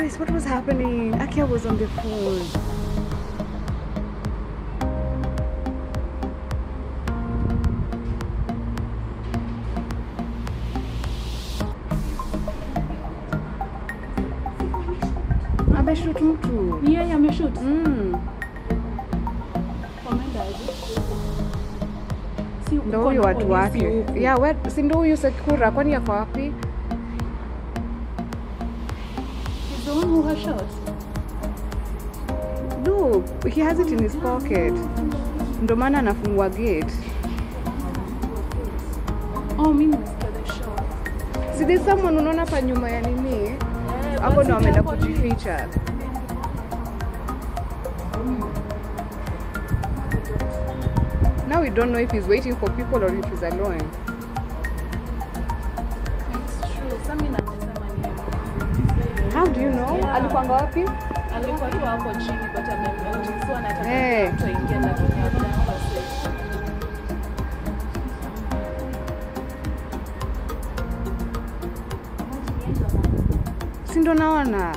Guys, what was happening? Akia was on the phone. Ameshoot mtu. Ni yeye ameshoot. Mm. Wameenda aje? Si Ndo uko huyu na watu polisi wake. huku. Yeah, we, si ndo huyu Sekura kwani yako wapi? He's the one who has shot. Look, he has it in his pocket. Ndo maana anafungua gate. Oh, mimi nimesikia the shot. Si there's someone unaona hapa nyuma ya nini? Eh, Hapo basi ndo ameenda hapo ni- kujificha. Now we don't know if he's waiting for people or if he's alone. It's true. Sasa mimi nasema ni How do you know? Yeah. Alikuanga wapi? alikuwa tu hapo chini but amemnotice so anataka Eh. mtu aingie lakini hajakuwa safe. Si ndo naona.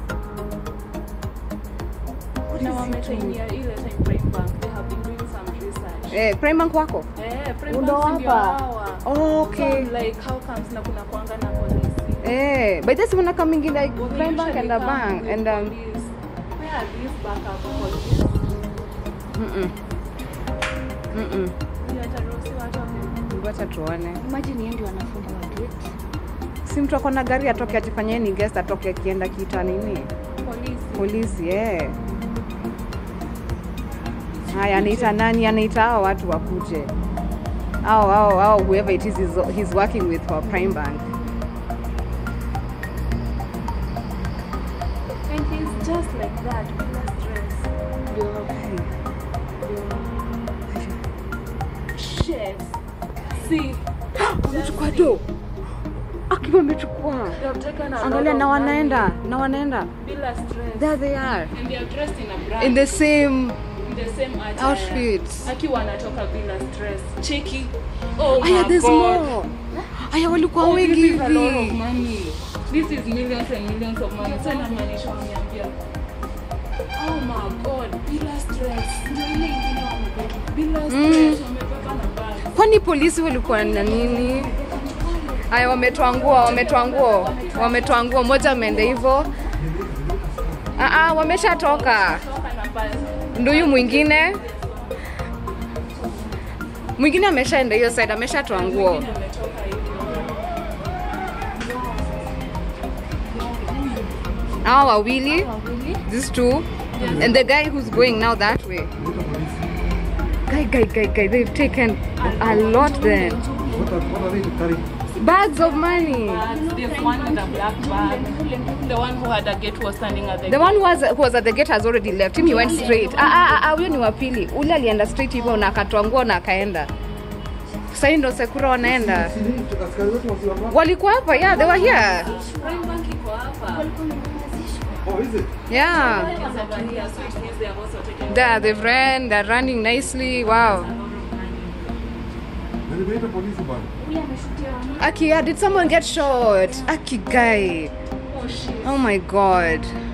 na wametrainia ile time Prime Bank they have been doing some research Eh, Prime Bank wako? eh Prime Ndo Bank ndio hapa. hawa Oh, okay. so, like how comes na kuna kuanga na polisi Eh, but just wanna come in like Well, they Prime Bank usually and a come bank with and um police. where are these backup police mm-mm. Mm-mm. yataruhusiwa atoke Wacha tuone. Imagine yeye ndio anafunga watu wetu. Si mtu ako na gari atoke ajifanyie ni guest atoke akienda kita nini? polisi Polisi eh. Haya, anaita nani? Anaita hao watu wakuje. Au au au whoever it is he's, he's working with for Prime Bank. and he's just like that bila stress Ndio shit see Wamechukua do. Akiwa amechukua. they have taken a lot Angalia of na money wanaenda, na wanaenda. bila stress There they are. and they are dressed in a brand In the same in the same attire. outfits. akiwa anatoka bila stress cheki oh Aya, my there's God. more. Aya, walikuwa Oh, wengi this is a lot of hivi. money. This is millions and millions of money. So inamaanisha wameniambia oh my god bila stress ndio ile ingine wamebeba bila stress wamebeba na bag Kwani polisi walikuwa na nini? Aya, wametoa nguo, wametoa nguo, wametoa nguo. Moja ameenda hivyo. Ah, ah, wameshatoka. toka na bag Ndio huyu mwingine mwingine ameshaenda hiyo side, ameshatoa nguo. Mwingine ametoka hivyo Hao wawili, these two, and the guy who's going now that way. Guy, guy, guy, guy, they've taken a lot then. What are, what are they carrying? Bags of money. bags. There's one with a black bag. The one who had a gate was standing at the, The one who was, who was at the gate has already left. Him he went straight. Ah, ah, ah, huyo ni wa pili. Ule alienda straight hivyo na akatoa nguo na akaenda. Sasa hii ndo Sekura wanaenda. Si ni askari wetu wasiwapa? Walikuwa hapa, yeah, they were here. Prime Bank iko hapa. Oh, is it? Yeah. It's over here, so it means they have also taken There, they've ran, they're running nicely. Wow. Na nimeita polisi bana. huyu ameshutia wani. Aki, yeah, did someone get shot? Aki guy. Oh shit. Oh my god.